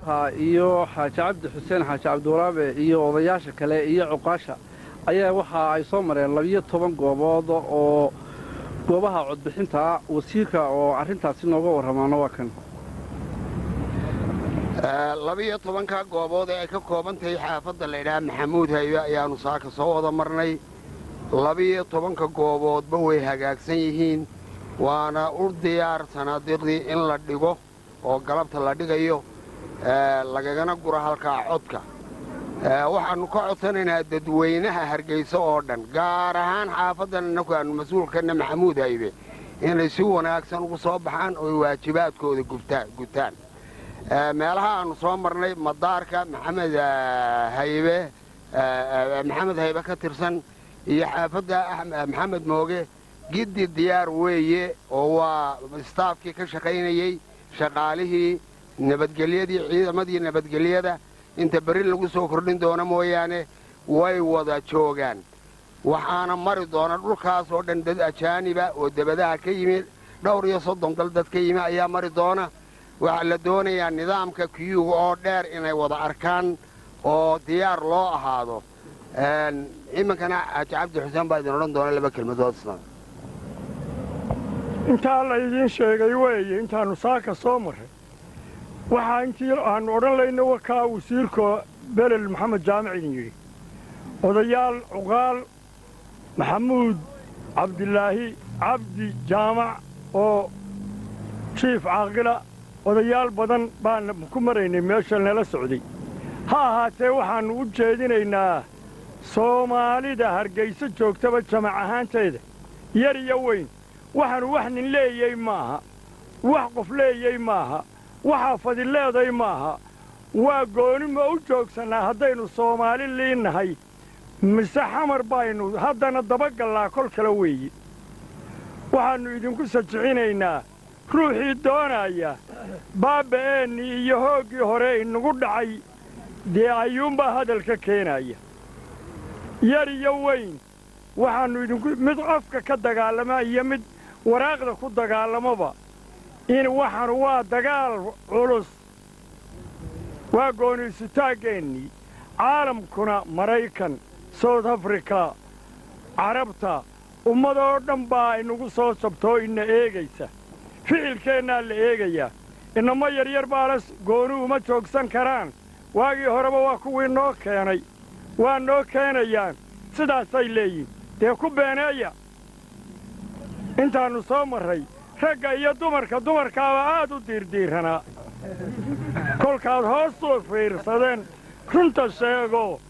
maamulka iyo xaaji cabdi xuseen xaaji cabdiwaraabe iyo odayaasha kale iyo cuqaasha ayaa waxa ay soo mareen labiyo toban goobood oo goobaha codbixinta wasiirka oo arrintaasi nooga warramaana waa kan labiyo tobanka goobood ee ay ka kooban tahay xaafadda laydhaha maxamuud haybe ayaannu saaka soo wada marnay labiyo tobanka gooboodba way hagaagsan yihiin waana u diyaar sanaadiiqdii in la dhigo oo galabta la dhigayo lagagana guro halkaa codka waxaannu ka codsanaynaa dadweynaha hargayso oo dhan gaar ahaan xaafaddan innaku aannu mas-uulkanna maxamuud haybe inay si wanaagsan ugu soo baxaan ooy waajibaadkooda gutaan meelaha aannu soo marnay madaarka maxamed haybe maxamed haybe ka tirsan iyo xaafadda maxamed mooge giddi diyaar weeye oo waa istaafkii ka shaqaynayey shaqaalihii nabadgelyadii ciidamadii nabadgelyada inta berri lagu soo kordhin doono mooyaane way wada joogaan waxaana mari doona dhulkaas oo dhan dad ajaaniba oo debadaha ka yimi dhowr iyo soddon dal dad ka yimi ayaa mari doona waxaa la doonayaa nidaamka kiyuga oo dheer inay wada arkaan oo diyaar loo ahaado iminkana xaaji cabdi xuseen baa idin odhan doona laba kelmadood isna intaa laydiin sheegay weeye intaannu saaka soo marray waxaa intii aannu odhan layna wakaa wasiirka belel maxamed jaamic idin yidhi odayaal cuqaal maxamuud cabdilaahi cabdi jaamac oo jiif caaqila odayaal badan baan ku maraynay meesha nala socday ha ahaatee waxaannu u jeedinaynaa soomaalida hargayso joogtaba jamac ahaanteeda yar iyo weyn waxaanu wax nin leeyey maaha wax qof leeyey maaha waxaa fadileeday maaha waa goonima u joogsannaa haddaynu soomaali liinnahay mise xamar baynu haddana dabagallaa kol kale weeye waxaannu idinku sajicinaynaa ruuxii doonaya baaba'eennii iyo hooggii hore inagu dhacay dee ayuunbaa hadalka keenaya yar iyo weyn waxaannu idinku mid qofka ka dagaalama iyo mid waraaqda ku dagaalamoba in waxaanu waa dagaal culus waa gooniisutaaggeenii caalamkuna maraykan south africa carabta ummadoo dhan baa inagu soo jabtoo ina eegaysa ficilkeennaa la eegayaa inamo yaryar baala gooni uma joogsan karaan waagii horeba waa kuwii noo keenay waa noo keenayaan sidaasay leeyihin dee ku beeneeya intaannu soo marray ragga iyo dumarka dumarkaaba aad u diirdiiranaa kolkaad hoosuu fiirsadeen runta sheego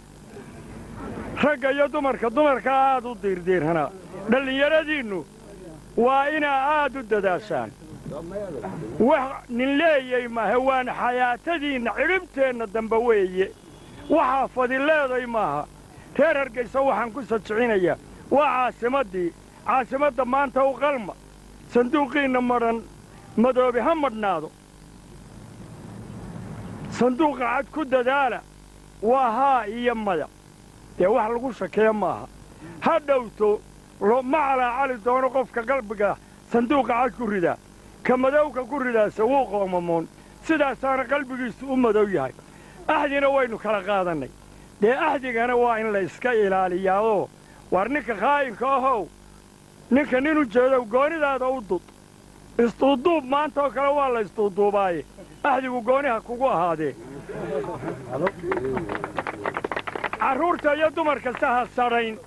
ragga iyo dumarka dumarkaa aad u diirdiiranaa dhallinyaradiinnu waa inaa aad u dadaashaan wax nin leeyey maaha waana xayaatadiinna cidhibteenna dambe weeye waxaa fadileeday maaha reer hargaysa waxaan ku sajicinayaa waa caasimaddii caasimadda maanta u qalma sanduuqiinna madhan madoobe ha madhnaado sanduuqa cad ku dadaala waa haa iyo maya dee wax lagu shakeeya maaha ha dhowto ma calaacali doono qofka qalbiga sanduuqa cad ku ridaa ka madowka ku ridaase wuu qoomamoon sidaasaana qalbigiisu u madow yahay axdina waynu kala qaadannay dee axdigana waa in la iska ilaaliyaadoo war ninka khaa'inka ahow ninka nin u jeedow goonidaada u dud isduuduub maanta oo kale waa la isduuduubaaye axdigu gooniha kugu ahaadee carruurta iyo dumar kasta ha sadhayn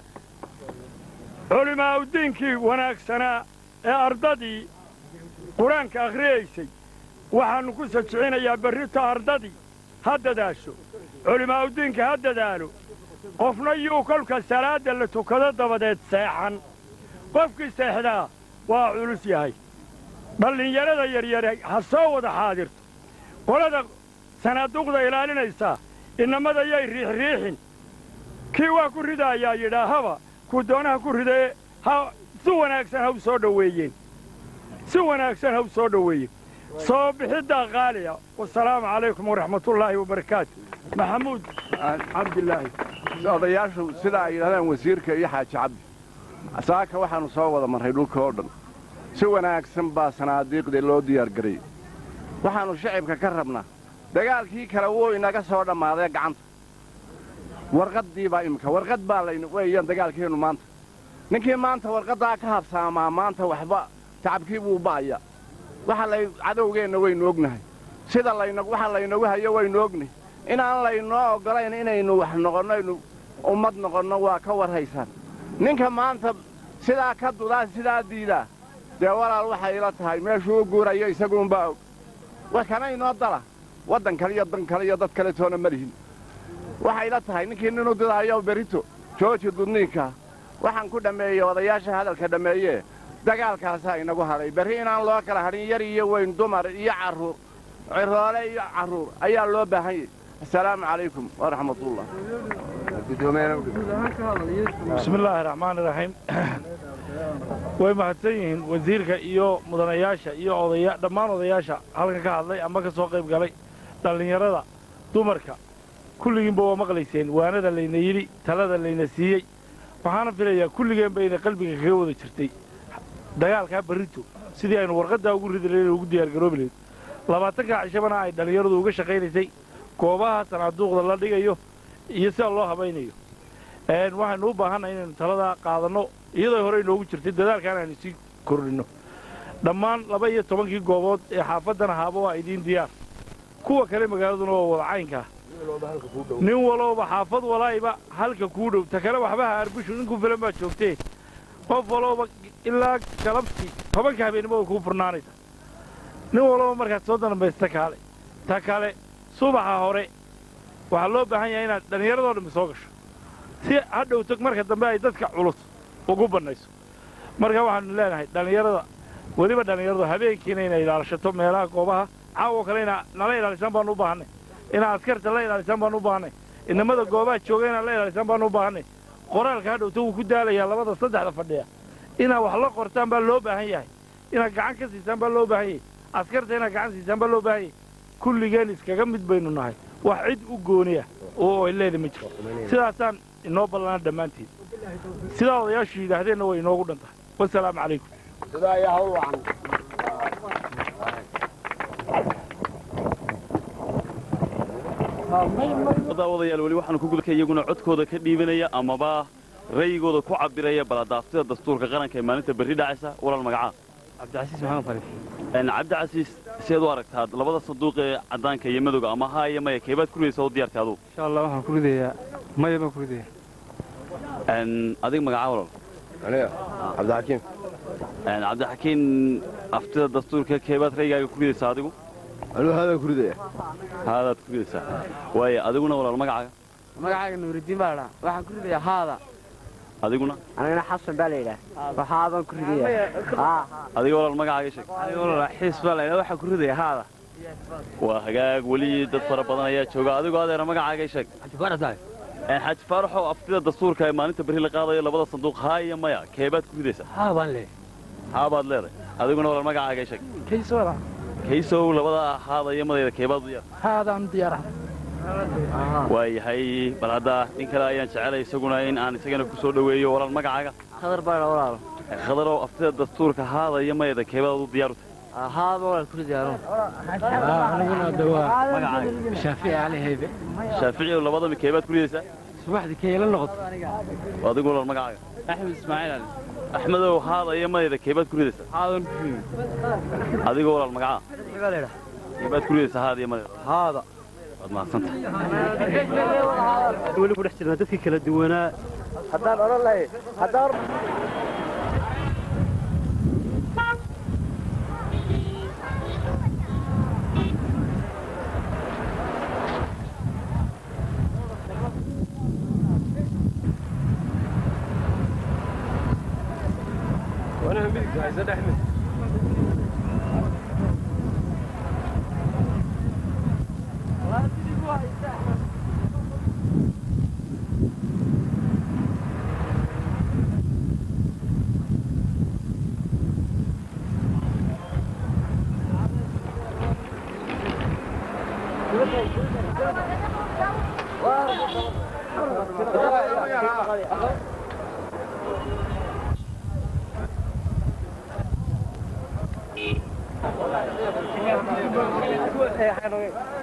culimaa'udiinkii wanaagsanaa ee ardadii qur-aanka akhriyaysay waxaannu ku sajicinayaa berrito ardadii ha dadaasho culimaa'udiinka ha dadaalo qofna yuu kolka salaadda la tukado dabadeed seexan qofkii seexdaa waa culus yahay dhallinyarada yaryare ha soo wada xaadirto qolada sanaaduuqda ilaalinaysaa innamada yay riixriixin kii waa ku ridaayaa yidhaahaba kuu doonaha ku ridee ha si wanaagsan ha u soo dhoweeyeen si wanaagsan ha u soo dhoweeyeen soo bixiddaa qaaliya wasalaamu calaykum waraxmatullaahi wabarakaatu maxamuud cabdilaahi odayaashu sida ay yidhahdaan wasiirka iyo xaaji cabdi saaka waxaannu soo wada marray dhulka oo dhan si wanaagsan baa sanaadiiqdii loo diyaargarayey waxaannu shicibka ka rabnaa dagaalkii kale wuu inaga soo dhammaaday gacanta warqaddii baa iminka warqad baa layna weeyaan dagaalkeennu maanta ninkii maanta warqaddaa ka habsaamaa maanta waxba tacabkii buu ba'aya waxa lay cadowgeenna waynu ognahay sida layna waxa laynagu hayo waynu ognahay inaan laynoo oggolayn inaynu wax noqonno aynu ummad noqonno waa ka warhaysaan ninka maanta sidaa ka dudaa sidaa diidaa dee walaal waxay ila tahay meeshuu u guurayo isaguunbaa og wa kana inoo dala waddan kale iyo dan kale iyo dad kale toona ma lihin waxay ila tahay ninkii ninu didaayo berito jooji dudniinka waxaan ku dhammeeyey odayaasha hadalka dhammeeyee dagaalkaasaa inagu hadhay berri inaan loo kala hadhin yar iyo weyn dumar iyo carruur ciroole iyo carruur ayaa loo baahan yahy assalaamu calaykum waraxmatullah bismi illaahi raxmaani raxiim way mahadsan yihiin wasiirka iyo mudanayaasha iyo odaya dhammaan odayaasha halkan ka hadlay ama ka soo qayb galay dhallinyarada dumarka kulligiinba waa maqlayseen waanada layna yidhi talada layna siiyey waxaana filayaa kulligeen bayna qalbiga kaga wada jirtay dagaalkaa barrito sidii aynu warqaddaa ugu ridi lahayn ugu diyaargaroobi lahayd labaatankaa cishabana ay dhallinyaradu uga shaqaynaysay goobaha sanaaduuqda la dhigayo iyo sida loo habaynayo waxaynu u baahannahay inaynu taladaa qaadanno iyadoo hore inoogu jirtay dadaalkaan aynu sii kordhinno dhammaan laba iyo tobankii goobood ee xaafaddan ahaaba waa idiin diyaar kuwa kale magaaladuna waa wada caynkaa nin walowba xaafad walayba halka kuu dhow ta kale waxba ha arbushu ninku filan baa joogtee qof walowba ilaa galabtii tobanka habeennimo way kuu furnaanaysa nin walowba markaad soo danbaysta kaale ta kale subaxa hore waxaa loo baahan yahay inaad dhallinyaradoo dhammi soo gasho si hadhowto marka dambe ay dadka culus ugu bannayso marka waxaanu leenahay dhallinyarada weliba dhallinyaradu habeenkiina inay ilaalishato meelaha goobaha caawo kale ina nala ilaalisaan baanu u baahannay inaad askarta la ilaalisaan baanu u baahannay inamada goobaha jooga inaad la ilaalisaan baanu u baahannay qoraalka hadhowto wuu ku daalayaa labada saddexda fadhiya inaad wax la qortaan baa loo baahan yahay inaad gacan ka siisaan baa loo baahan yahay askarta inaad gacan siisaan baa loo baahan yahay kulligeen iskaga mid baynu nahay wax cid u gooniya oo ay leeda ma jirto sidaasaan inoo ballanaa dhammaantiin sidaa odayaashu yidhaahdeenna way inoogu dhan tahay wasalaamu calaykum sidaa ayaa hawl wacan wadayaal weli waxaanu ku gudka iyaguna codkooda ka dhiibanaya amaba ra'yigooda ku cabiraya baladaaftada dastuurka qaranka ee maalinta berri dhacaysa walaal magacaa cabdicasiis maxamed khaliif cabdicasiis seed u aragtaad labada sanduuq ee caddaanka iyo madowga ama haa iyo maya keebaad ku ridaysa oo diyaartay adugu insha allah waxaan ku ridayaa maya baan ku ridaya adiga magacaa walaal aniga cabdixakiim cabdixakiin aftida dastuurka keebaad raygaaga ku ridaysaa adigu anuu haadaan ku ridaya haadaad ku ridaysaa waaya adiguna walaal magacaaga magacaaga nuuridiin baa ladhaa waxaan ku ridayaa haada adiguna anigana xasan baa la yidhaah waxaa baan ku ridaya adiga walaal magacaaga sheeg xiis baa laydhaa waxaan ku ridaya haada waa hagaag weli dad fara badan ayaa jooga adigoo adeera magacaaga sheeg xaaji faaraxoo aftida dastuurka ee maalinta berri la qaadayo labada sanduuq haa iyo maya keebaad ku ridaysaa haa baan leeyahay haabaad leedahay adiguna walaal magacaaga sheeg kaysooda kaysow labada haada iyo madayda keebaad u diyaar haadaan diyaaraha waayahay bal hadda nin kale ayaan jecelay isaguna in aan isagana ku soo dhoweeyo walaal magacaaga khadar baa ladhaa walaalo khadarow aftida dastuurka haada iyo mayada keebaad u diyaaru tahay haaba walaal ku ridaya anu aniguna dawaa magacaaga shaafici cali haybe shaaficiyow labadami keebaad ku ridaysaa subaxdii kayla noqoto adigu walaal magacaaga axmed ismaaciil ali axmedow haada iyo madayda keebaad ku ridaysaa haadan ku riday adigu walaal magacaa baa la yidhaah keebaad ku ridaysaa haada iyo madayda haada waad mahadsantahay weli ku dhex jirnaa dadkii kala duwanaa haddaan odhan lahay haddaan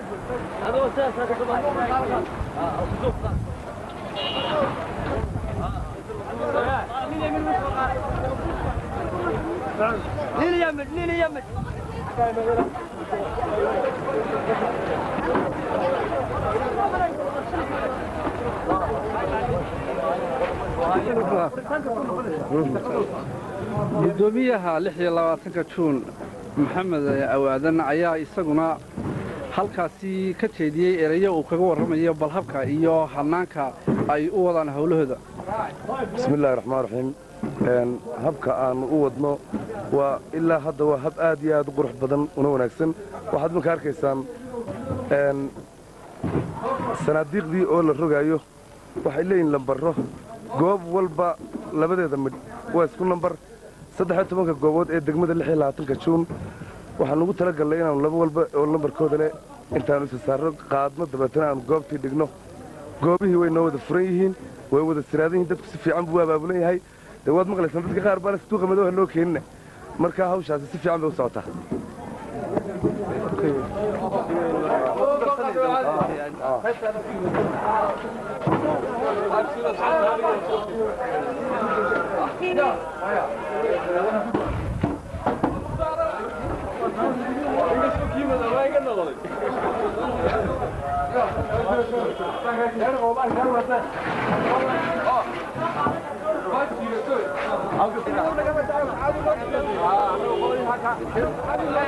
gudoomiyaha lix iyo labaatanka juun maxamed awaadan ayaa isaguna halkaasi ka jeediyey erayo uu kaga warramayo balhabka iyo hanaanka ay u wadaan howlahooda bismillahi raxmaan raxiim habka aannu u wadno waa ilaa hadda waa hab aad iyo aad u qurux badan una wanaagsan waxaad imanka arkaysaan sanaadiiqdii oo la rogaayo waxay leeyihin lambarro goob walba labadeeda midh waa isku nambar saddexiyo tobanka goobood ee degmada lix iyo labaatanka juun waxaan ugu tala gallay inaannu laba walba oo lambarkooda leh intaannu isa saarro qaadno dabeetana aanu goobtii dhigno goobihii way noo wada furan yihiin way wada siraadan yihiin dadku si fiican buu abaabulan yahay dee waad maqlaysaan dadka qaar baana situuqa madooha noo keenina markaa hawshaasi si fiican bay u socotaa Thank you.